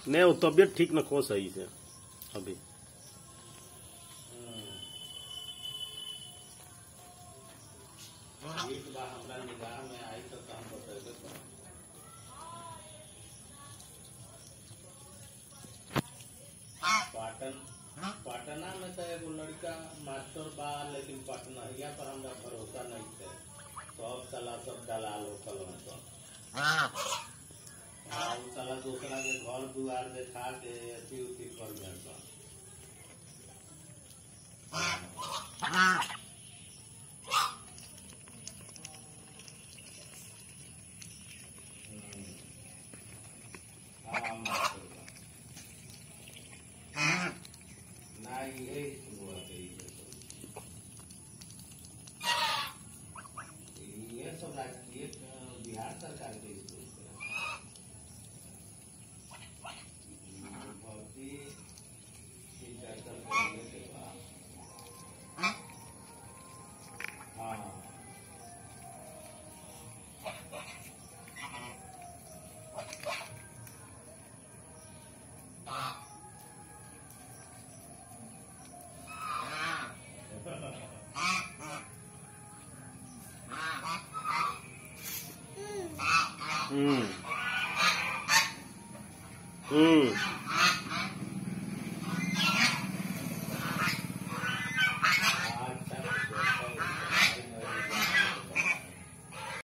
नहीं वो तबियत ठीक न खो सही से अभी एक बार हमरा निगाह में आई तो हम बतेबे करब पाटन पटना में तो एगो लड़का मास्टर बा लेकिन पटनहिया पर हमरा भरोसा नहीं थे सब साला सब दलाल होकल सब हाँ उ साला दूसरा के घर दुआर देखा के अथी उथी कर गए सब हाँ मास्टर बा ना ये हुआ तो ये ये सब राजकीय अ, बिहार सरकार के स्कूल से भर्ती इंटर करने के बाद हाँ हम्म हम्म